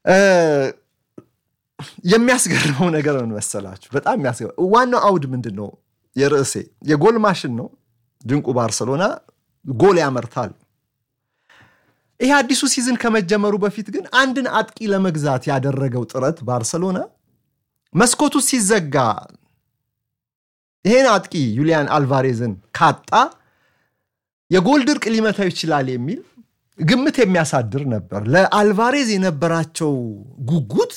የሚያስገርመው ነገር ምን መሰላችሁ? በጣም የሚያስገርመው ዋናው አውድ ምንድን ነው? የርዕሴ የጎል ማሽን ነው። ድንቁ ባርሰሎና ጎል ያመርታል። ይህ አዲሱ ሲዝን ከመጀመሩ በፊት ግን አንድን አጥቂ ለመግዛት ያደረገው ጥረት ባርሰሎና መስኮቱ ሲዘጋ ይሄን አጥቂ ዩሊያን አልቫሬዝን ካጣ የጎል ድርቅ ሊመታው ይችላል የሚል ግምት የሚያሳድር ነበር። ለአልቫሬዝ የነበራቸው ጉጉት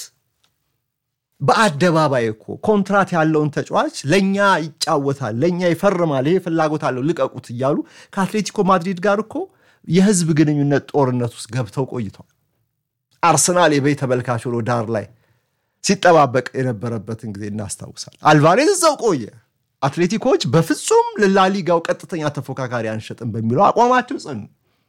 በአደባባይ እኮ ኮንትራት ያለውን ተጫዋች ለእኛ ይጫወታል፣ ለእኛ ይፈርማል፣ ይሄ ፍላጎት አለው ልቀቁት እያሉ ከአትሌቲኮ ማድሪድ ጋር እኮ የህዝብ ግንኙነት ጦርነት ውስጥ ገብተው ቆይተዋል። አርሰናል የበይ ተመልካች ሆኖ ዳር ላይ ሲጠባበቅ የነበረበትን ጊዜ እናስታውሳል። አልቫሬዝ እዛው ቆየ። አትሌቲኮች በፍጹም ለላሊጋው ቀጥተኛ ተፎካካሪ አንሸጥም በሚለው አቋማቸው ጽኑ።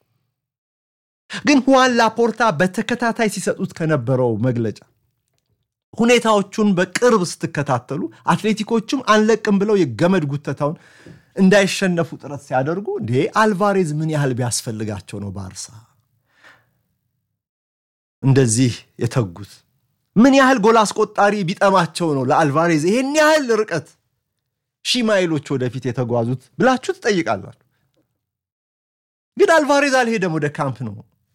ግን ሁዋን ላፖርታ በተከታታይ ሲሰጡት ከነበረው መግለጫ ሁኔታዎቹን በቅርብ ስትከታተሉ አትሌቲኮቹም አንለቅም ብለው የገመድ ጉተታውን እንዳይሸነፉ ጥረት ሲያደርጉ እንዴ አልቫሬዝ ምን ያህል ቢያስፈልጋቸው ነው ባርሳ እንደዚህ የተጉት? ምን ያህል ጎል አስቆጣሪ ቢጠማቸው ነው ለአልቫሬዝ ይሄን ያህል ርቀት ሺህ ማይሎች ወደፊት የተጓዙት ብላችሁ ትጠይቃላችሁ። ግን አልቫሬዝ አልሄደም፣ ወደ ካምፕ ነው።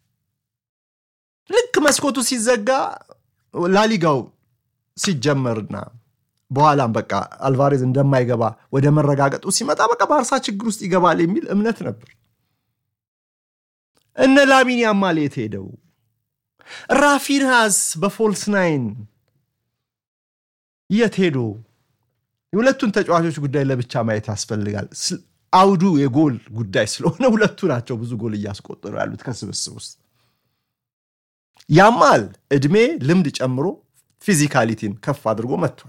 ልክ መስኮቱ ሲዘጋ ላሊጋው ሲጀመርና በኋላም በቃ አልቫሬዝ እንደማይገባ ወደ መረጋገጡ ሲመጣ በቃ ባርሳ ችግር ውስጥ ይገባል የሚል እምነት ነበር። እነ ላሚን ያማል የት ሄደው? ራፊንሃስ በፎልስ ናይን የት ሄዶ? የሁለቱን ተጫዋቾች ጉዳይ ለብቻ ማየት ያስፈልጋል። አውዱ የጎል ጉዳይ ስለሆነ ሁለቱ ናቸው ብዙ ጎል እያስቆጠሩ ያሉት ከስብስብ ውስጥ። ያማል እድሜ ልምድ ጨምሮ ፊዚካሊቲን ከፍ አድርጎ መጥቷል።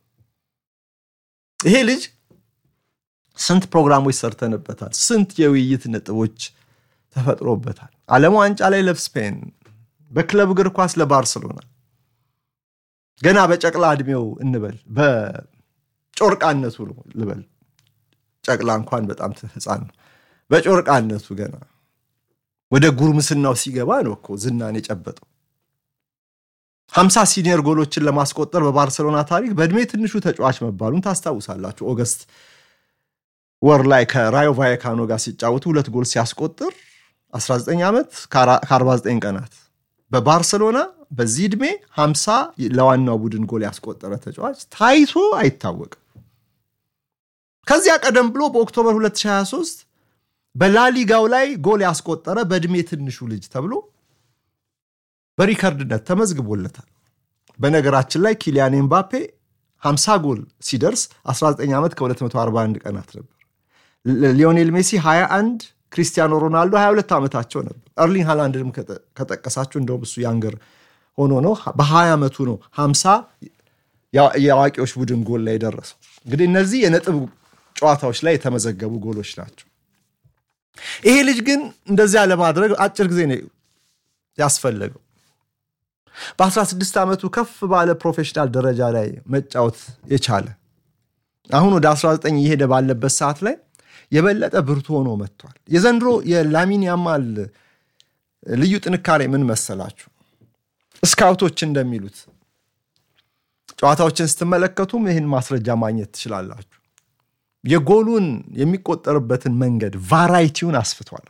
ይሄ ልጅ ስንት ፕሮግራሞች ሰርተንበታል። ስንት የውይይት ነጥቦች ተፈጥሮበታል። ዓለም ዋንጫ ላይ ለስፔን፣ በክለብ እግር ኳስ ለባርሰሎና ገና በጨቅላ እድሜው እንበል በጮርቃነቱ ነው ልበል። ጨቅላ እንኳን በጣም ህፃን ነው። በጮርቃነቱ ገና ወደ ጉርምስናው ሲገባ ነው እኮ ዝናን የጨበጠው። ሀምሳ ሲኒየር ጎሎችን ለማስቆጠር በባርሰሎና ታሪክ በእድሜ ትንሹ ተጫዋች መባሉን ታስታውሳላችሁ። ኦገስት ወር ላይ ከራዮ ቫየካኖ ጋር ሲጫወቱ ሁለት ጎል ሲያስቆጥር 19 ዓመት ከ49 ቀናት በባርሰሎና በዚህ ዕድሜ 50 ለዋናው ቡድን ጎል ያስቆጠረ ተጫዋች ታይቶ አይታወቅም። ከዚያ ቀደም ብሎ በኦክቶበር 2023 በላሊጋው ላይ ጎል ያስቆጠረ በዕድሜ ትንሹ ልጅ ተብሎ በሪከርድነት ተመዝግቦለታል። በነገራችን ላይ ኪሊያን ኤምባፔ 50 ጎል ሲደርስ 19 ዓመት ከ241 ቀናት ነበር። ሊዮኔል ሜሲ 21፣ ክሪስቲያኖ ሮናልዶ 22 ዓመታቸው ነበር። እርሊንግ ሃላንድንም ከጠቀሳችሁ እንደውም እሱ ያንገር ሆኖ ነው በ20 ዓመቱ ነው 50 የአዋቂዎች ቡድን ጎል ላይ የደረሰው። እንግዲህ እነዚህ የነጥብ ጨዋታዎች ላይ የተመዘገቡ ጎሎች ናቸው። ይሄ ልጅ ግን እንደዚያ ለማድረግ አጭር ጊዜ ነው ያስፈለገው። በ16 ዓመቱ ከፍ ባለ ፕሮፌሽናል ደረጃ ላይ መጫወት የቻለ አሁን ወደ 19 እየሄደ ባለበት ሰዓት ላይ የበለጠ ብርቱ ሆኖ መጥቷል። የዘንድሮ የላሚን ያማል ልዩ ጥንካሬ ምን መሰላችሁ? ስካውቶች እንደሚሉት ጨዋታዎችን ስትመለከቱም ይህን ማስረጃ ማግኘት ትችላላችሁ። የጎሉን የሚቆጠርበትን መንገድ ቫራይቲውን አስፍቷል።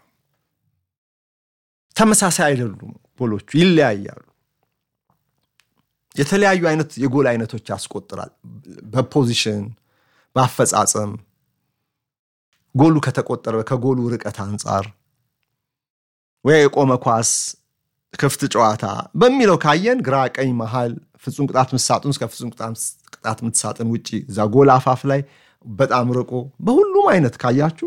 ተመሳሳይ አይደሉም፣ ጎሎቹ ይለያያሉ። የተለያዩ አይነት የጎል አይነቶች ያስቆጥራል። በፖዚሽን በአፈጻጸም ጎሉ ከተቆጠረ ከጎሉ ርቀት አንጻር ወይ የቆመ ኳስ፣ ክፍት ጨዋታ በሚለው ካየን ግራ፣ ቀኝ፣ መሃል፣ ፍጹም ቅጣት ምት ሳጥን እስከ ፍጹም ቅጣት ምት ሳጥን ውጭ እዛ ጎል አፋፍ ላይ በጣም ርቆ በሁሉም አይነት ካያችሁ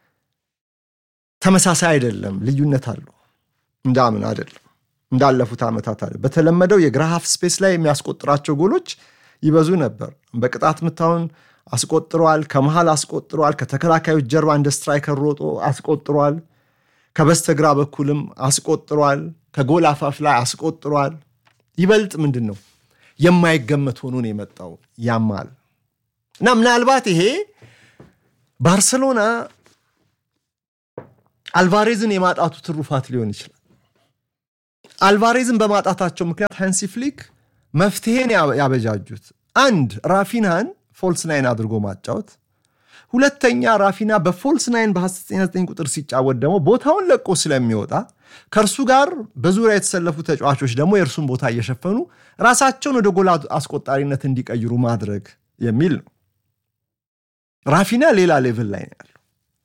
ተመሳሳይ አይደለም፣ ልዩነት አለው። እንዳምን አይደለም እንዳለፉት ዓመታት አለ። በተለመደው የግራ ሃፍ ስፔስ ላይ የሚያስቆጥራቸው ጎሎች ይበዙ ነበር። በቅጣት ምታውን አስቆጥሯል፣ ከመሃል አስቆጥሯል፣ ከተከላካዮች ጀርባ እንደ ስትራይከር ሮጦ አስቆጥሯል፣ ከበስተግራ በኩልም አስቆጥሯል፣ ከጎል አፋፍ ላይ አስቆጥሯል። ይበልጥ ምንድን ነው የማይገመት ሆኖ ነው የመጣው ያማል እና ምናልባት ይሄ ባርሰሎና አልቫሬዝን የማጣቱ ትሩፋት ሊሆን ይችላል። አልቫሬዝን በማጣታቸው ምክንያት ሃንሲ ፍሊክ መፍትሄን ያበጃጁት አንድ ራፊናን ፎልስ ናይን አድርጎ ማጫወት፣ ሁለተኛ ራፊና በፎልስ ናይን በ9 ቁጥር ሲጫወት ደግሞ ቦታውን ለቆ ስለሚወጣ ከእርሱ ጋር በዙሪያ የተሰለፉ ተጫዋቾች ደግሞ የእርሱን ቦታ እየሸፈኑ ራሳቸውን ወደ ጎል አስቆጣሪነት እንዲቀይሩ ማድረግ የሚል ነው። ራፊና ሌላ ሌቭል ላይ ነው ያለው።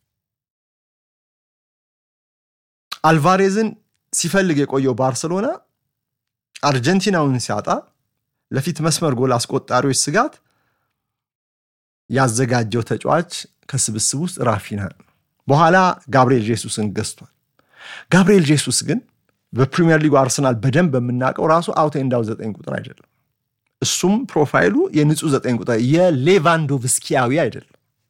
አልቫሬዝን ሲፈልግ የቆየው ባርሰሎና አርጀንቲናውን ሲያጣ ለፊት መስመር ጎል አስቆጣሪዎች ስጋት ያዘጋጀው ተጫዋች ከስብስብ ውስጥ ራፊና በኋላ ጋብርኤል ጄሱስን ገዝቷል። ጋብርኤል ጄሱስ ግን በፕሪሚየር ሊጉ አርሰናል በደንብ በምናውቀው ራሱ አውት ኤንድ አውት ዘጠኝ ቁጥር አይደለም። እሱም ፕሮፋይሉ የንጹህ ዘጠኝ ቁጥር የሌቫንዶቭስኪያዊ አይደለም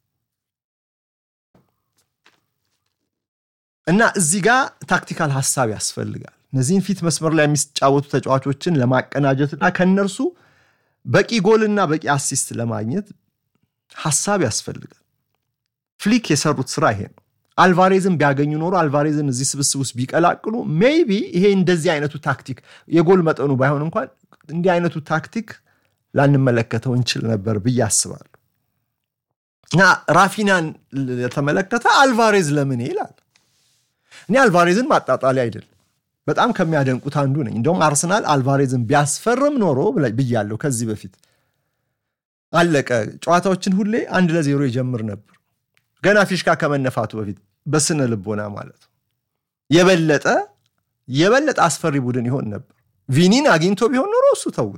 እና እዚህ ጋር ታክቲካል ሀሳብ ያስፈልጋል። እነዚህን ፊት መስመር ላይ የሚጫወቱ ተጫዋቾችን ለማቀናጀትና ከእነርሱ በቂ ጎልና በቂ አሲስት ለማግኘት ሀሳብ ያስፈልጋል። ፍሊክ የሰሩት ስራ ይሄ ነው። አልቫሬዝን ቢያገኙ ኖሮ አልቫሬዝን እዚህ ስብስብ ውስጥ ቢቀላቅሉ ሜይቢ ይሄ እንደዚህ አይነቱ ታክቲክ የጎል መጠኑ ባይሆን እንኳን እንዲህ አይነቱ ታክቲክ ላንመለከተው እንችል ነበር ብዬ አስባለሁ። እና ራፊናን የተመለከተ አልቫሬዝ ለምን ይላል። እኔ አልቫሬዝን ማጣጣሊ አይደለም በጣም ከሚያደንቁት አንዱ ነኝ። እንደውም አርሰናል አልቫሬዝን ቢያስፈርም ኖሮ ብያለሁ ከዚህ በፊት አለቀ ጨዋታዎችን ሁሌ አንድ ለዜሮ ይጀምር ነበር ገና ፊሽካ ከመነፋቱ በፊት በስነ ልቦና ማለት ነው። የበለጠ የበለጠ አስፈሪ ቡድን ይሆን ነበር። ቪኒን አግኝቶ ቢሆን ኖሮ እሱ ተዉት፣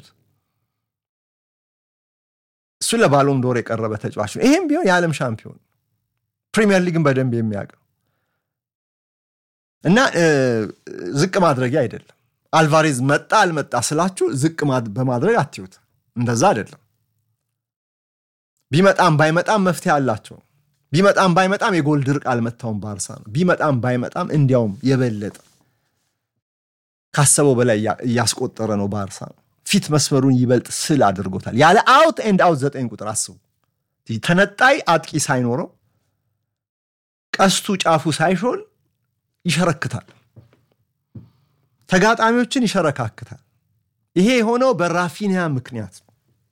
እሱ ለባሎም ዶር የቀረበ ተጫዋች ነው። ይሄም ቢሆን የዓለም ሻምፒዮን ፕሪሚየር ሊግን በደንብ የሚያውቀው እና ዝቅ ማድረጊያ አይደለም። አልቫሬዝ መጣ አልመጣ ስላችሁ ዝቅ በማድረግ አትዩት። እንደዛ አይደለም። ቢመጣም ባይመጣም መፍትሄ አላቸው። ቢመጣም ባይመጣም የጎል ድርቅ አልመታውም ባርሳ ነው። ቢመጣም ባይመጣም እንዲያውም የበለጠ ካሰበው በላይ እያስቆጠረ ነው ባርሳ ነው። ፊት መስመሩን ይበልጥ ስል አድርጎታል። ያለ አውት ኤንድ አውት ዘጠኝ ቁጥር አስቡ። ተነጣይ አጥቂ ሳይኖረው ቀስቱ ጫፉ ሳይሾል ይሸረክታል፣ ተጋጣሚዎችን ይሸረካክታል። ይሄ የሆነው በራፊኒያ ምክንያት ነው።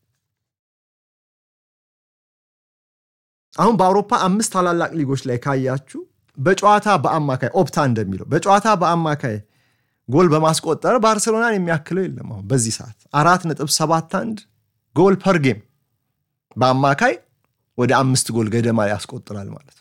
አሁን በአውሮፓ አምስት ታላላቅ ሊጎች ላይ ካያችሁ በጨዋታ በአማካይ ኦፕታ እንደሚለው በጨዋታ በአማካይ ጎል በማስቆጠር ባርሴሎናን የሚያክለው የለም። አሁን በዚህ ሰዓት አራት ነጥብ ሰባት አንድ ጎል ፐር ጌም በአማካይ ወደ አምስት ጎል ገደማ ያስቆጥራል ማለት ነው።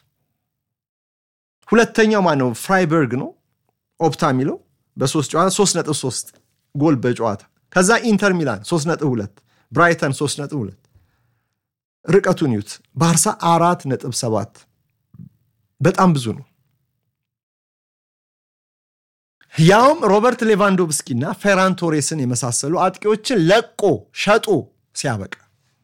ሁለተኛው ማን ነው? ፍራይበርግ ነው ኦፕታ የሚለው በሶስት ጨዋታ ሶስት ነጥብ ሶስት ጎል በጨዋታ ከዛ ኢንተር ሚላን ሶስት ነጥብ ሁለት ብራይተን ሶስት ነጥብ ሁለት ርቀቱን ዩት ባርሳ አራት ነጥብ ሰባት በጣም ብዙ ነው። ያውም ሮበርት ሌቫንዶቭስኪ እና ፌራን ቶሬስን የመሳሰሉ አጥቂዎችን ለቆ ሸጦ ሲያበቃ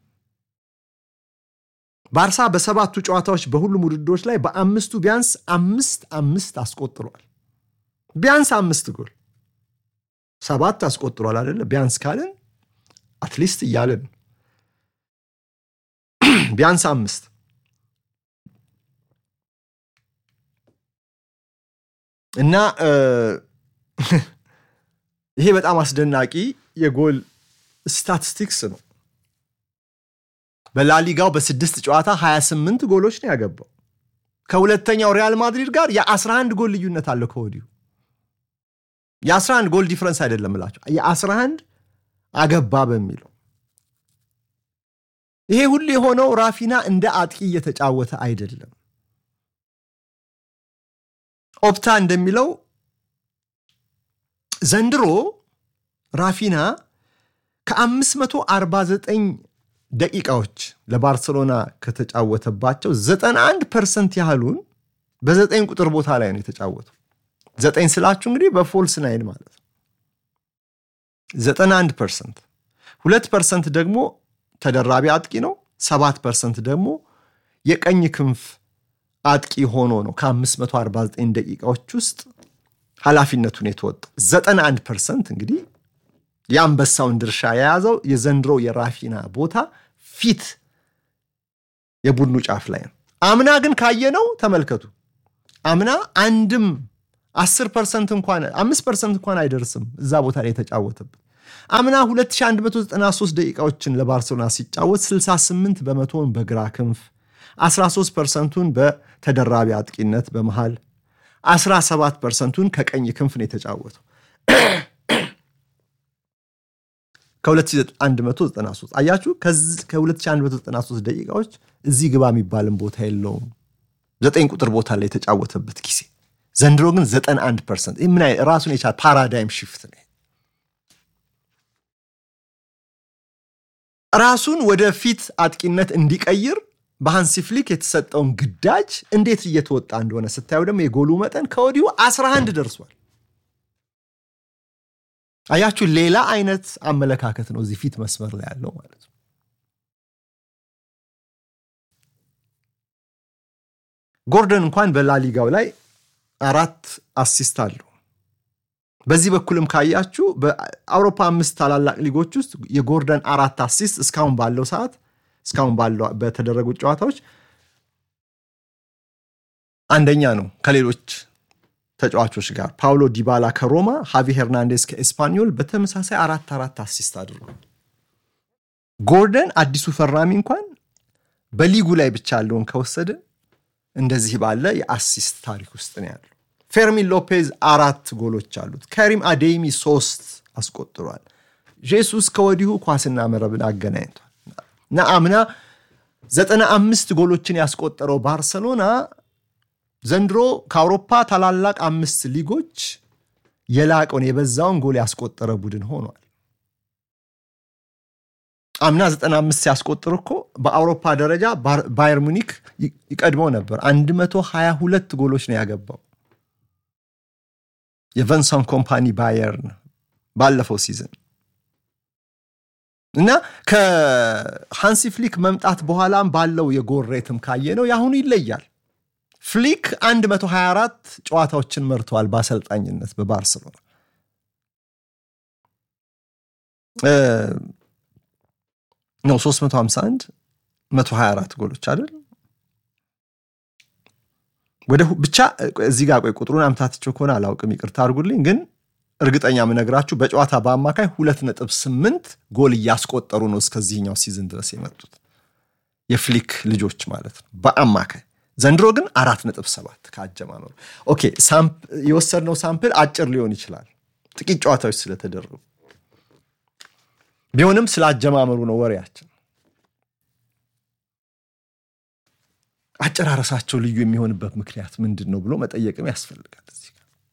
ባርሳ በሰባቱ ጨዋታዎች በሁሉም ውድድሮች ላይ በአምስቱ ቢያንስ አምስት አምስት አስቆጥሯል። ቢያንስ አምስት ጎል ሰባት አስቆጥሯል አይደለ? ቢያንስ ካልን አትሊስት እያለን ቢያንስ አምስት እና ይሄ በጣም አስደናቂ የጎል ስታቲስቲክስ ነው። በላሊጋው በስድስት ጨዋታ 28 ጎሎች ነው ያገባው። ከሁለተኛው ሪያል ማድሪድ ጋር የ11 ጎል ልዩነት አለው ከወዲሁ የ11 ጎል ዲፍረንስ አይደለም እላቸው የ11 አገባ በሚለው ይሄ ሁሉ የሆነው ራፊና እንደ አጥቂ እየተጫወተ አይደለም። ኦፕታ እንደሚለው ዘንድሮ ራፊና ከ549 ደቂቃዎች ለባርሰሎና ከተጫወተባቸው 91 ፐርሰንት ያህሉን በዘጠኝ ቁጥር ቦታ ላይ ነው የተጫወተው። ዘጠኝ ስላችሁ እንግዲህ በፎልስ ናይን ማለት ነው። 91 ፐርሰንት፣ ሁለት ፐርሰንት ደግሞ ተደራቢ አጥቂ ነው። ሰባት ፐርሰንት ደግሞ የቀኝ ክንፍ አጥቂ ሆኖ ነው ከ549 ደቂቃዎች ውስጥ ኃላፊነቱን የተወጣው 91 ፐርሰንት እንግዲህ የአንበሳውን ድርሻ የያዘው የዘንድሮ የራፊና ቦታ ፊት የቡድኑ ጫፍ ላይ ነው። አምና ግን ካየነው ተመልከቱ፣ አምና አንድም 10 ፐርሰንት እንኳን 5 ፐርሰንት እንኳን አይደርስም እዛ ቦታ ላይ የተጫወተበት። አምና 2193 ደቂቃዎችን ለባርሴሎና ሲጫወት 68 በመቶውን በግራ ክንፍ 13 ፐርሰንቱን በተደራቢ አጥቂነት በመሃል 17 ፐርሰንቱን ከቀኝ ክንፍ ነው የተጫወተው። ከ2193 አያችሁ፣ ከ2193 ደቂቃዎች እዚህ ግባ የሚባልን ቦታ የለውም። ዘጠኝ ቁጥር ቦታ ላይ የተጫወተበት ጊዜ ዘንድሮ ግን 91 ፐርሰንት ምን ራሱን የቻለ ፓራዳይም ሽፍት ነው። ራሱን ወደ ፊት አጥቂነት እንዲቀይር በሃንሲ ፍሊክ የተሰጠውን ግዳጅ እንዴት እየተወጣ እንደሆነ ስታዩ ደግሞ የጎሉ መጠን ከወዲሁ 11 ደርሷል። አያችሁ ሌላ አይነት አመለካከት ነው እዚህ ፊት መስመር ላይ ያለው ማለት ነው። ጎርደን እንኳን በላሊጋው ላይ አራት አሲስት አለው። በዚህ በኩልም ካያችሁ በአውሮፓ አምስት ታላላቅ ሊጎች ውስጥ የጎርደን አራት አሲስት እስካሁን ባለው ሰዓት እስካሁን ባለው በተደረጉት ጨዋታዎች አንደኛ ነው ከሌሎች ተጫዋቾች ጋር ፓውሎ ዲባላ ከሮማ፣ ሃቪ ሄርናንዴስ ከኤስፓኞል በተመሳሳይ አራት አራት አሲስት አድርጓል። ጎርደን አዲሱ ፈራሚ እንኳን በሊጉ ላይ ብቻ ያለውን ከወሰደ እንደዚህ ባለ የአሲስት ታሪክ ውስጥ ነው ያለው። ፌርሚን ሎፔዝ አራት ጎሎች አሉት። ከሪም አዴሚ ሶስት አስቆጥሯል። ጄሱስ ከወዲሁ ኳስና መረብን አገናኝቷል እና አምና ዘጠና አምስት ጎሎችን ያስቆጠረው ባርሰሎና ዘንድሮ ከአውሮፓ ታላላቅ አምስት ሊጎች የላቀውን የበዛውን ጎል ያስቆጠረ ቡድን ሆኗል። አምና 95 ሲያስቆጥር እኮ በአውሮፓ ደረጃ ባየር ሙኒክ ይቀድመው ነበር። 122 ጎሎች ነው ያገባው የቨንሰን ኮምፓኒ ባየርን ባለፈው ሲዝን እና ከሃንሲ ፍሊክ መምጣት በኋላም ባለው የጎል ሬትም ካየ ነው የአሁኑ ይለያል። ፍሊክ 124 ጨዋታዎችን መርተዋል በአሰልጣኝነት በባርሰሎና ነው 351 124 ጎሎች አይደል ወደ ብቻ እዚህ ጋር ቆይ ቁጥሩን አምታትቸው ከሆነ አላውቅም ይቅርታ አድርጉልኝ ግን እርግጠኛ የምነግራችሁ በጨዋታ በአማካይ 2.8 ጎል እያስቆጠሩ ነው እስከዚህኛው ሲዝን ድረስ የመጡት የፍሊክ ልጆች ማለት ነው በአማካይ ዘንድሮ ግን አራት ነጥብ ሰባት ከአጀማመሩ ኦኬ የወሰድነው ሳምፕል አጭር ሊሆን ይችላል ጥቂት ጨዋታዎች ስለተደረጉ ቢሆንም ስለ አጀማመሩ ነው ወሬያችን አጨራረሳቸው ልዩ የሚሆንበት ምክንያት ምንድን ነው ብሎ መጠየቅም ያስፈልጋል እዚህ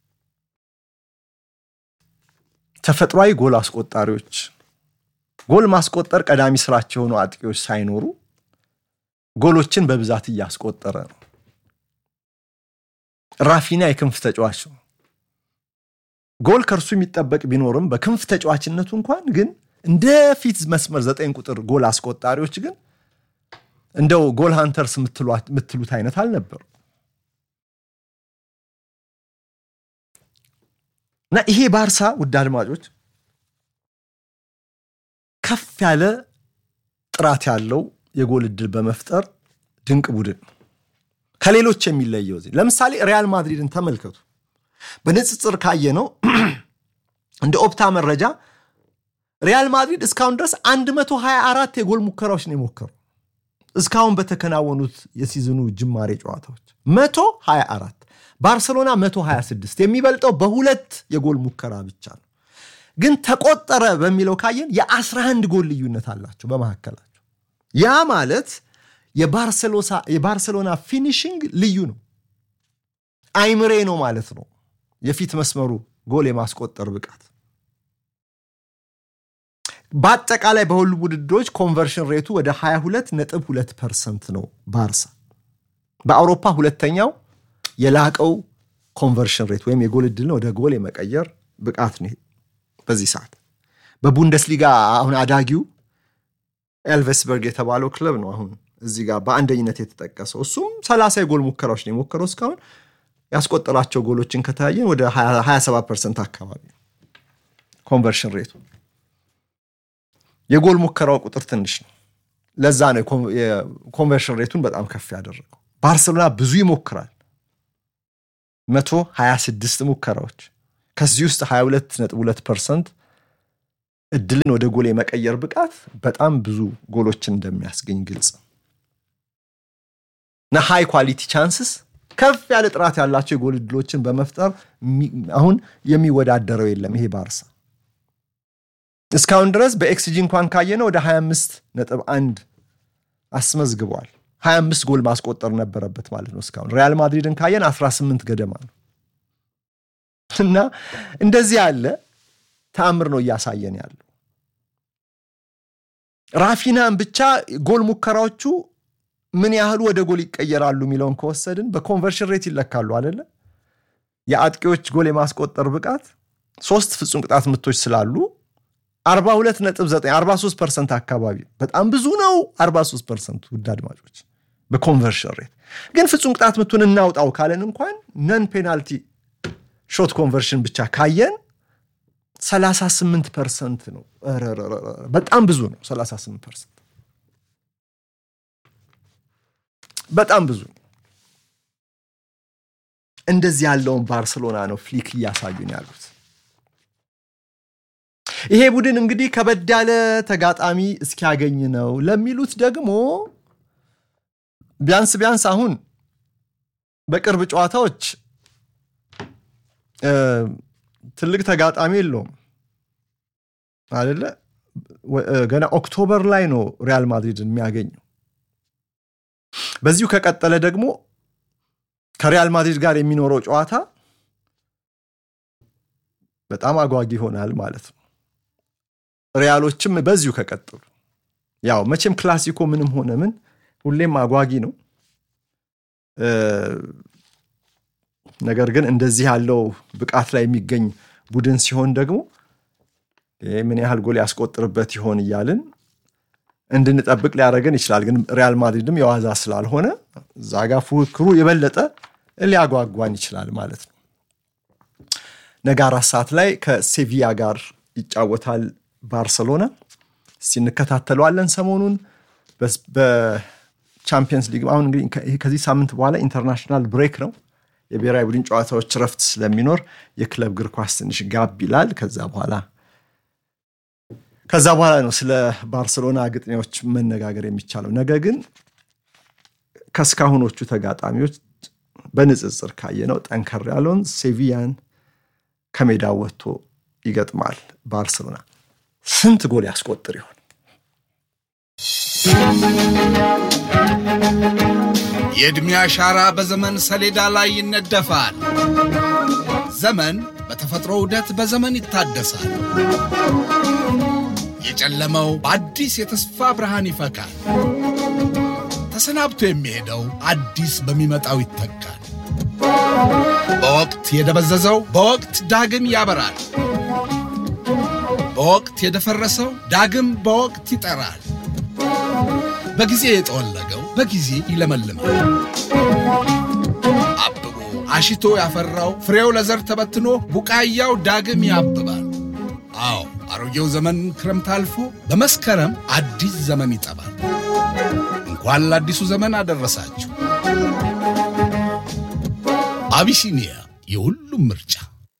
ተፈጥሯዊ ጎል አስቆጣሪዎች ጎል ማስቆጠር ቀዳሚ ስራቸው የሆኑ አጥቂዎች ሳይኖሩ ጎሎችን በብዛት እያስቆጠረ ነው። ራፊና የክንፍ ተጫዋች ነው። ጎል ከእርሱ የሚጠበቅ ቢኖርም በክንፍ ተጫዋችነቱ እንኳን ግን እንደ ፊት መስመር ዘጠኝ ቁጥር ጎል አስቆጣሪዎች ግን እንደው ጎል ሃንተርስ የምትሉት አይነት አልነበሩ እና ይሄ ባርሳ ውድ አድማጮች ከፍ ያለ ጥራት ያለው የጎል እድል በመፍጠር ድንቅ ቡድን ከሌሎች የሚለየው እዚህ ለምሳሌ ሪያል ማድሪድን ተመልከቱ። በንጽጽር ካየ ነው እንደ ኦፕታ መረጃ ሪያል ማድሪድ እስካሁን ድረስ 124 የጎል ሙከራዎች ነው የሞከሩ እስካሁን በተከናወኑት የሲዝኑ ጅማሬ ጨዋታዎች 124 ባርሰሎና 126 የሚበልጠው በሁለት የጎል ሙከራ ብቻ ነው። ግን ተቆጠረ በሚለው ካየን የ11 ጎል ልዩነት አላቸው በመካከላቸው። ያ ማለት የባርሰሎና ፊኒሽንግ ልዩ ነው፣ አይምሬ ነው ማለት ነው። የፊት መስመሩ ጎል የማስቆጠር ብቃት በአጠቃላይ በሁሉም ውድድሮች ኮንቨርሽን ሬቱ ወደ 22.2 ፐርሰንት ነው ባርሳ በአውሮፓ ሁለተኛው የላቀው ኮንቨርሽን ሬት ወይም የጎል እድልን ወደ ጎል የመቀየር ብቃት ነው በዚህ ሰዓት በቡንደስሊጋ አሁን አዳጊው ኤልቨስበርግ የተባለው ክለብ ነው አሁን እዚህ ጋር በአንደኝነት የተጠቀሰው እሱም 30 የጎል ሙከራዎች ነው የሞከረው እስካሁን ያስቆጠራቸው ጎሎችን ከተያየን ወደ 27 ፐርሰንት አካባቢ ኮንቨርሽን ሬቱ የጎል ሙከራው ቁጥር ትንሽ ነው ለዛ ነው የኮንቨርሽን ሬቱን በጣም ከፍ ያደረገው ባርሰሎና ብዙ ይሞክራል 126 ሙከራዎች ከዚህ ውስጥ 22.2 ፐርሰንት እድልን ወደ ጎል የመቀየር ብቃት በጣም ብዙ ጎሎችን እንደሚያስገኝ ግልጽ እና ሃይ ኳሊቲ ቻንስስ ከፍ ያለ ጥራት ያላቸው የጎል እድሎችን በመፍጠር አሁን የሚወዳደረው የለም ይሄ ባርሳ እስካሁን ድረስ በኤክስጂ እንኳን ካየነው ወደ 25 ነጥብ አንድ አስመዝግቧል 25 ጎል ማስቆጠር ነበረበት ማለት ነው እስካሁን ሪያል ማድሪድን ካየን 18 ገደማ ነው እና እንደዚህ ያለ ተአምር ነው እያሳየን ያለው ራፊናን ብቻ ጎል ሙከራዎቹ ምን ያህሉ ወደ ጎል ይቀየራሉ የሚለውን ከወሰድን በኮንቨርሽን ሬት ይለካሉ አደለ የአጥቂዎች ጎል የማስቆጠር ብቃት ሶስት ፍጹም ቅጣት ምቶች ስላሉ 42.9 43 ፐርሰንት አካባቢ በጣም ብዙ ነው 43 ፐርሰንት ውድ አድማጮች በኮንቨርሽን ሬት ግን ፍጹም ቅጣት ምቱን እናውጣው ካለን እንኳን ነን ፔናልቲ ሾት ኮንቨርሽን ብቻ ካየን 38 ፐርሰንት ነው በጣም ብዙ ነው 38 ፐርሰንት በጣም ብዙ ነው እንደዚህ ያለውን ባርሰሎና ነው ፍሊክ እያሳዩን ያሉት ይሄ ቡድን እንግዲህ ከበድ ያለ ተጋጣሚ እስኪያገኝ ነው ለሚሉት ደግሞ ቢያንስ ቢያንስ አሁን በቅርብ ጨዋታዎች ትልቅ ተጋጣሚ የለውም አደለ ገና ኦክቶበር ላይ ነው ሪያል ማድሪድን የሚያገኘው በዚሁ ከቀጠለ ደግሞ ከሪያል ማድሪድ ጋር የሚኖረው ጨዋታ በጣም አጓጊ ይሆናል ማለት ነው ሪያሎችም በዚሁ ከቀጠሉ ያው መቼም ክላሲኮ ምንም ሆነ ምን ሁሌም አጓጊ ነው ነገር ግን እንደዚህ ያለው ብቃት ላይ የሚገኝ ቡድን ሲሆን ደግሞ ምን ያህል ጎል ያስቆጥርበት ይሆን እያልን እንድንጠብቅ ሊያደረገን ይችላል ግን ሪያል ማድሪድም የዋዛ ስላልሆነ እዛ ጋር ፉክክሩ የበለጠ ሊያጓጓን ይችላል ማለት ነው ነገ አራት ሰዓት ላይ ከሴቪያ ጋር ይጫወታል ባርሰሎና እስቲ እንከታተለዋለን ሰሞኑን በቻምፒየንስ ሊግ አሁን እንግዲህ ከዚህ ሳምንት በኋላ ኢንተርናሽናል ብሬክ ነው የብሔራዊ ቡድን ጨዋታዎች ረፍት ስለሚኖር የክለብ እግር ኳስ ትንሽ ጋብ ይላል ከዛ በኋላ ከዛ በኋላ ነው ስለ ባርሰሎና ግጥሚያዎች መነጋገር የሚቻለው ነገ ግን ከእስካሁኖቹ ተጋጣሚዎች በንጽጽር ካየነው ጠንከር ያለውን ሴቪያን ከሜዳ ወጥቶ ይገጥማል ባርሰሎና ስንት ጎል ያስቆጥር ይሆን የዕድሜ አሻራ በዘመን ሰሌዳ ላይ ይነደፋል ዘመን በተፈጥሮ ዑደት በዘመን ይታደሳል የጨለመው በአዲስ የተስፋ ብርሃን ይፈካል ተሰናብቶ የሚሄደው አዲስ በሚመጣው ይተካል በወቅት የደበዘዘው በወቅት ዳግም ያበራል በወቅት የደፈረሰው ዳግም በወቅት ይጠራል በጊዜ የጠወለገው በጊዜ ይለመልማል አብቦ አሽቶ ያፈራው ፍሬው ለዘር ተበትኖ ቡቃያው ዳግም ያብባል አዎ አሮጌው ዘመን ክረምት አልፎ በመስከረም አዲስ ዘመን ይጠባል እንኳን ለአዲሱ ዘመን አደረሳችሁ አቢሲኒያ የሁሉም ምርጫ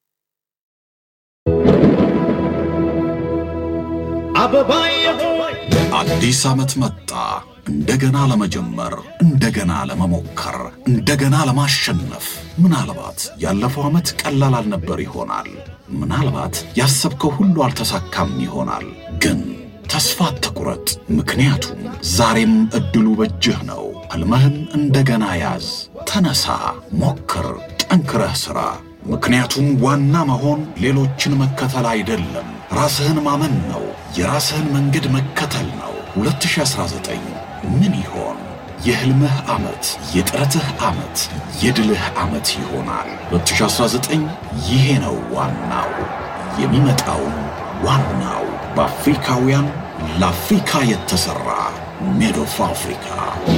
አዲስ ዓመት መጣ። እንደገና ለመጀመር፣ እንደገና ለመሞከር፣ እንደገና ለማሸነፍ። ምናልባት ያለፈው ዓመት ቀላል አልነበር ይሆናል። ምናልባት ያሰብከው ሁሉ አልተሳካም ይሆናል። ግን ተስፋ አትቁረጥ፣ ምክንያቱም ዛሬም ዕድሉ በእጅህ ነው። ሕልምህን እንደገና ያዝ። ተነሳ፣ ሞክር፣ ጠንክረህ ሥራ። ምክንያቱም ዋና መሆን ሌሎችን መከተል አይደለም፣ ራስህን ማመን ነው። የራስህን መንገድ መከተል ነው። 2019 ምን ይሆን? የሕልምህ ዓመት፣ የጥረትህ ዓመት፣ የድልህ ዓመት ይሆናል። 2019 ይሄ ነው ዋናው። የሚመጣውም ዋናው በአፍሪካውያን ለአፍሪካ የተሠራ ሜድ ኦፍ አፍሪካ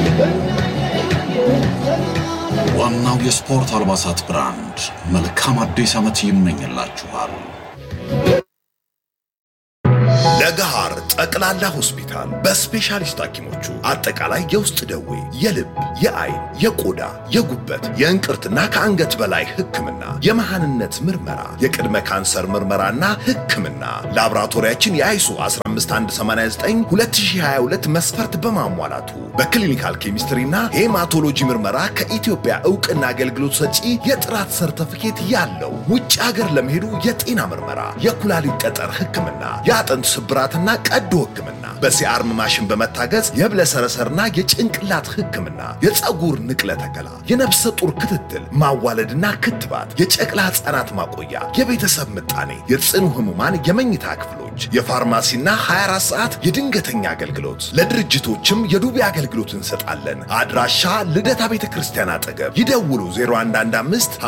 ዋናው የስፖርት አልባሳት ብራንድ መልካም አዲስ ዓመት ይመኝላችኋል። ለገሃር ጠቅላላ ሆስፒታል በስፔሻሊስት ሐኪሞቹ አጠቃላይ የውስጥ ደዌ፣ የልብ፣ የአይን፣ የቆዳ፣ የጉበት፣ የእንቅርትና ከአንገት በላይ ሕክምና፣ የመሃንነት ምርመራ፣ የቅድመ ካንሰር ምርመራና ሕክምና ላቦራቶሪያችን የአይሱ 15189 2022 መስፈርት በማሟላቱ በክሊኒካል ኬሚስትሪና ሄማቶሎጂ ምርመራ ከኢትዮጵያ እውቅና አገልግሎት ሰጪ የጥራት ሰርተፊኬት ያለው ውጭ ሀገር ለመሄዱ የጤና ምርመራ፣ የኩላሊት ጠጠር ሕክምና፣ የአጥንት ስብራትና ቀዶ ሕክምና በሲአርም ማሽን በመታገዝ የህብለሰረሰርና የጭንቅላት ሕክምና፣ የፀጉር ንቅለ ተከላ፣ የነፍሰ ጡር ክትትል፣ ማዋለድና ክትባት፣ የጨቅላ ሕፃናት ማቆያ፣ የቤተሰብ ምጣኔ፣ የጽኑ ህሙማን የመኝታ ክፍሎች፣ የፋርማሲና 24 ሰዓት የድንገተኛ አገልግሎት፣ ለድርጅቶችም የዱቤ አገልግሎት እንሰጣለን። አድራሻ ልደታ ቤተ ክርስቲያን አጠገብ ይደውሉ 0115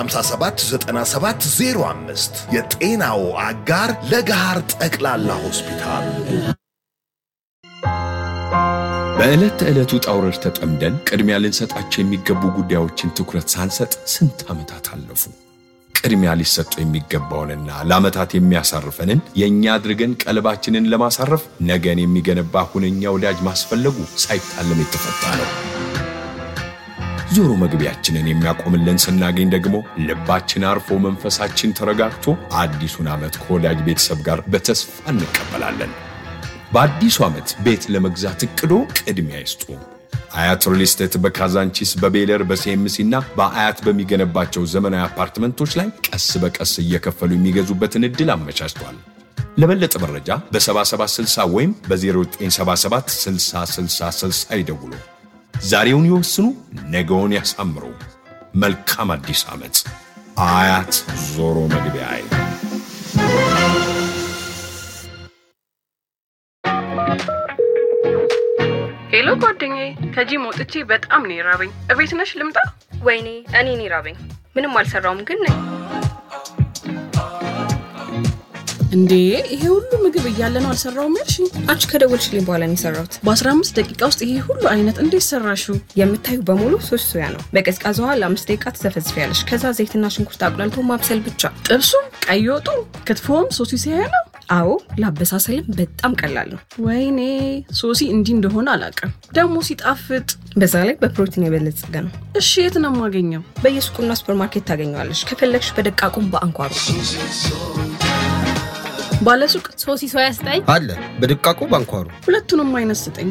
579705 የጤናው አጋር ለገሃር ጠቅላላ ሆስፒታል። በዕለት ተዕለት ውጣ ውረድ ተጠምደን ቅድሚያ ልንሰጣቸው የሚገቡ ጉዳዮችን ትኩረት ሳንሰጥ ስንት ዓመታት አለፉ። ቅድሚያ ሊሰጡ የሚገባውንና ለዓመታት የሚያሳርፈንን የእኛ አድርገን ቀልባችንን ለማሳረፍ ነገን የሚገነባ ሁነኛ ወዳጅ ማስፈለጉ ሳይታለም የተፈታ ነው። ዞሮ መግቢያችንን የሚያቆምልን ስናገኝ ደግሞ ልባችን አርፎ መንፈሳችን ተረጋግቶ አዲሱን ዓመት ከወዳጅ ቤተሰብ ጋር በተስፋ እንቀበላለን። በአዲሱ ዓመት ቤት ለመግዛት እቅዶ ቅድሚያ ይስጡ። አያት ሪል ስቴት በካዛንቺስ በቤለር በሲኤምሲ እና በአያት በሚገነባቸው ዘመናዊ አፓርትመንቶች ላይ ቀስ በቀስ እየከፈሉ የሚገዙበትን ዕድል አመቻችቷል። ለበለጠ መረጃ በ7760 ወይም በ0977 6060 ይደውሉ። ዛሬውን ይወስኑ፣ ነገውን ያሳምሩ። መልካም አዲስ ዓመት። አያት ዞሮ መግቢያ ሄሎ ጓደኛዬ፣ ከጂም ወጥቼ በጣም ነው የራበኝ። እቤት ነሽ ልምጣ? ወይኔ እኔ እኔ ራበኝ። ምንም አልሰራውም ግን ነኝ። እንዴ ይሄ ሁሉ ምግብ እያለ ነው አልሰራውም ያልሽኝ? አንቺ ከደወልሽልኝ በኋላ ነው የሰራሁት። በ15 ደቂቃ ውስጥ ይሄ ሁሉ አይነት እንዴት ሰራሽው? የምታዩ በሙሉ ሶስት ሶያ ነው። በቀዝቃዛ ውሃ ለአምስት ደቂቃ ትዘፈዝፊያለሽ። ከዛ ዘይትና ሽንኩርት አቁላልቶ ማብሰል ብቻ። ጥብሱም፣ ቀይ ወጡ፣ ክትፎም ሶሲ ሲያያ ነው። አዎ ለአበሳሰልም በጣም ቀላል ነው። ወይኔ ሶሲ እንዲህ እንደሆነ አላውቅም። ደግሞ ሲጣፍጥ፣ በዛ ላይ በፕሮቲን የበለጸገ ነው። እሺ የት ነው የማገኘው? በየሱቁና ሱፐርማርኬት ታገኘዋለሽ። ከፈለግሽ በደቃቁም በአንኳሩ ባለሱቅ ሶሲ ሶያ ስጠኝ አለ በድቃቁ ባንኳሩ ሁለቱንም አይነት ስጠኝ።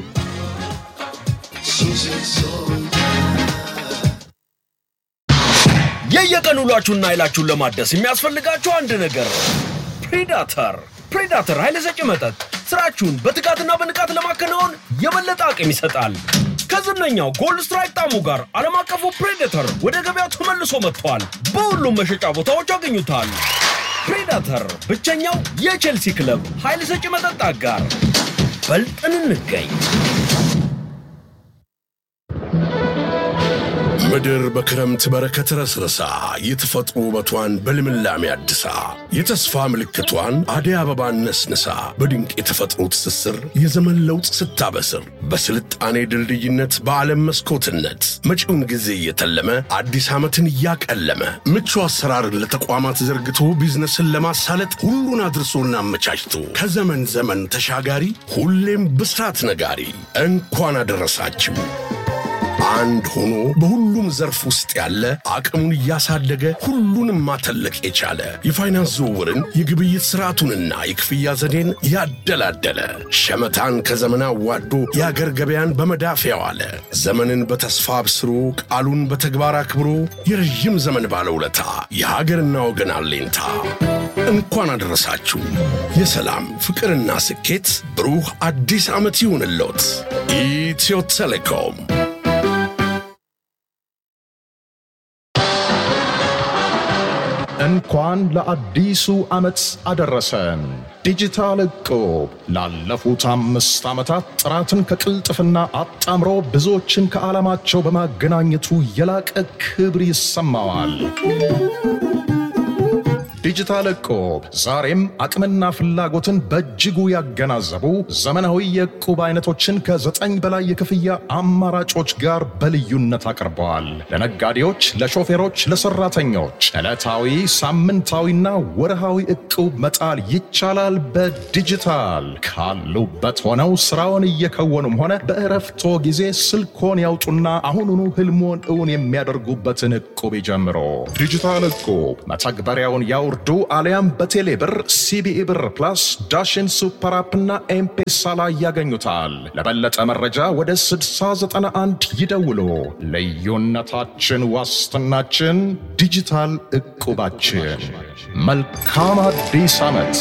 የየቀን ውሏችሁና ኃይላችሁን ለማደስ የሚያስፈልጋችሁ አንድ ነገር ነው። ፕሬዳተር ፕሬዳተር ኃይለ ሰጪ መጠጥ ስራችሁን በትጋትና በንቃት ለማከናወን የበለጠ አቅም ይሰጣል። ከዝነኛው ጎልድ ስትራይክ ጣዕሙ ጋር ዓለም አቀፉ ፕሬዴተር ወደ ገበያው ተመልሶ መጥቷል። በሁሉም መሸጫ ቦታዎች ያገኙታል። ፕሬዳተር ብቸኛው የቼልሲ ክለብ ኃይል ሰጪ መጠጥ አጋር። በልጠን እንገኝ። ምድር በክረምት በረከት ረስረሳ የተፈጥሮ ውበቷን በልምላሜ አድሳ የተስፋ ምልክቷን አደይ አበባን ነስንሳ በድንቅ የተፈጥሮ ትስስር የዘመን ለውጥ ስታበስር በስልጣኔ ድልድይነት በዓለም መስኮትነት መጪውን ጊዜ እየተለመ አዲስ ዓመትን እያቀለመ ምቹ አሰራርን ለተቋማት ዘርግቶ ቢዝነስን ለማሳለጥ ሁሉን አድርሶና አመቻችቶ ከዘመን ዘመን ተሻጋሪ ሁሌም ብስራት ነጋሪ እንኳን አደረሳችሁ። አንድ ሆኖ በሁሉም ዘርፍ ውስጥ ያለ አቅሙን እያሳደገ ሁሉንም ማተለቅ የቻለ የፋይናንስ ዝውውርን የግብይት ስርዓቱንና የክፍያ ዘዴን ያደላደለ ሸመታን ከዘመን አዋዶ የአገር ገበያን በመዳፍ ያዋለ ዘመንን በተስፋ አብስሮ ቃሉን በተግባር አክብሮ የረዥም ዘመን ባለውለታ የሀገርና ወገን አለኝታ እንኳን አደረሳችሁ። የሰላም ፍቅርና ስኬት ብሩህ አዲስ ዓመት ይሁንልዎት። ኢትዮ ቴሌኮም እንኳን ለአዲሱ ዓመት አደረሰን። ዲጂታል እቁብ ላለፉት አምስት ዓመታት ጥራትን ከቅልጥፍና አጣምሮ ብዙዎችን ከዓላማቸው በማገናኘቱ የላቀ ክብር ይሰማዋል። ዲጂታል እቁብ ዛሬም አቅምና ፍላጎትን በእጅጉ ያገናዘቡ ዘመናዊ የእቁብ አይነቶችን ከዘጠኝ በላይ የክፍያ አማራጮች ጋር በልዩነት አቅርበዋል። ለነጋዴዎች፣ ለሾፌሮች፣ ለሰራተኞች ዕለታዊ፣ ሳምንታዊና ወርሃዊ እቁብ መጣል ይቻላል። በዲጂታል ካሉበት ሆነው ስራውን እየከወኑም ሆነ በእረፍቶ ጊዜ ስልኮን ያውጡና አሁኑኑ ህልሞን እውን የሚያደርጉበትን እቁብ ይጀምሮ። ዲጂታል እቁብ መተግበሪያውን ያውርዱ አሊያም በቴሌ ብር፣ ሲቢኢ ብር ፕላስ፣ ዳሽን ሱፐር አፕና ኤምፔሳ ላይ ያገኙታል። ለበለጠ መረጃ ወደ 6091 ይደውሉ። ልዩነታችን ዋስትናችን ዲጂታል እቁባችን። መልካም አዲስ ዓመት።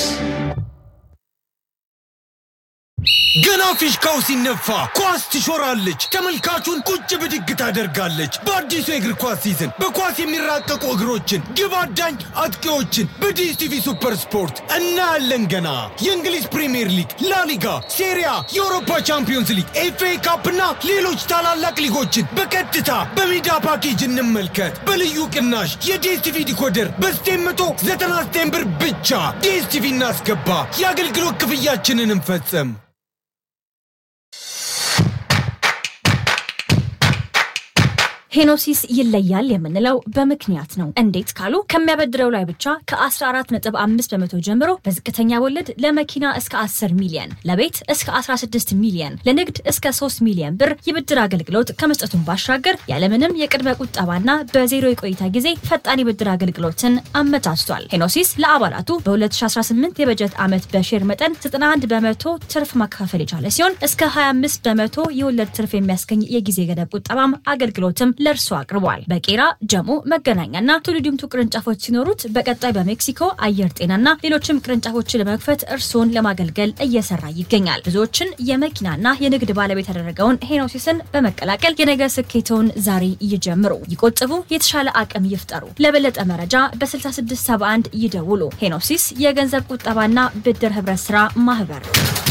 ገና ፊሽካው ሲነፋ ኳስ ትሾራለች፣ ተመልካቹን ቁጭ ብድግ ታደርጋለች። በአዲሱ የእግር ኳስ ሲዝን በኳስ የሚራቀቁ እግሮችን፣ ግብ አዳኝ አጥቂዎችን በዲኤስቲቪ ሱፐር ስፖርት እናያለን። ገና የእንግሊዝ ፕሪምየር ሊግ፣ ላሊጋ፣ ሴሪያ፣ የአውሮፓ ቻምፒዮንስ ሊግ፣ ኤፍኤ ካፕ እና ሌሎች ታላላቅ ሊጎችን በቀጥታ በሜዳ ፓኬጅ እንመልከት። በልዩ ቅናሽ የዲኤስቲቪ ዲኮደር በ999 ብር ብቻ ዲኤስቲቪ እናስገባ። የአገልግሎት ክፍያችንን እንፈጽም። ሄኖሲስ ይለያል የምንለው በምክንያት ነው። እንዴት ካሉ ከሚያበድረው ላይ ብቻ ከ14.5 በመቶ ጀምሮ በዝቅተኛ ወለድ ለመኪና እስከ 10 ሚሊየን፣ ለቤት እስከ 16 ሚሊየን፣ ለንግድ እስከ 3 ሚሊየን ብር የብድር አገልግሎት ከመስጠቱን ባሻገር ያለምንም የቅድመ ቁጠባና በዜሮ የቆይታ ጊዜ ፈጣን የብድር አገልግሎትን አመቻችቷል። ሄኖሲስ ለአባላቱ በ2018 የበጀት ዓመት በሼር መጠን 91 በመቶ ትርፍ ማካፈል የቻለ ሲሆን እስከ 25 በመቶ የወለድ ትርፍ የሚያስገኝ የጊዜ ገደብ ቁጠባም አገልግሎትም ለእርሱ አቅርቧል። በቄራ ጀሞ፣ መገናኛና ቱሉ ዲምቱ ቅርንጫፎች ሲኖሩት በቀጣይ በሜክሲኮ አየር ጤናና ሌሎችም ቅርንጫፎችን ለመክፈት እርስዎን ለማገልገል እየሰራ ይገኛል። ብዙዎችን የመኪናና የንግድ ባለቤት ያደረገውን ሄኖሲስን በመቀላቀል የነገ ስኬተውን ዛሬ ይጀምሩ፣ ይቆጥቡ፣ የተሻለ አቅም ይፍጠሩ። ለበለጠ መረጃ በ6671 ይደውሉ። ሄኖሲስ የገንዘብ ቁጠባና ብድር ህብረት ስራ ማህበር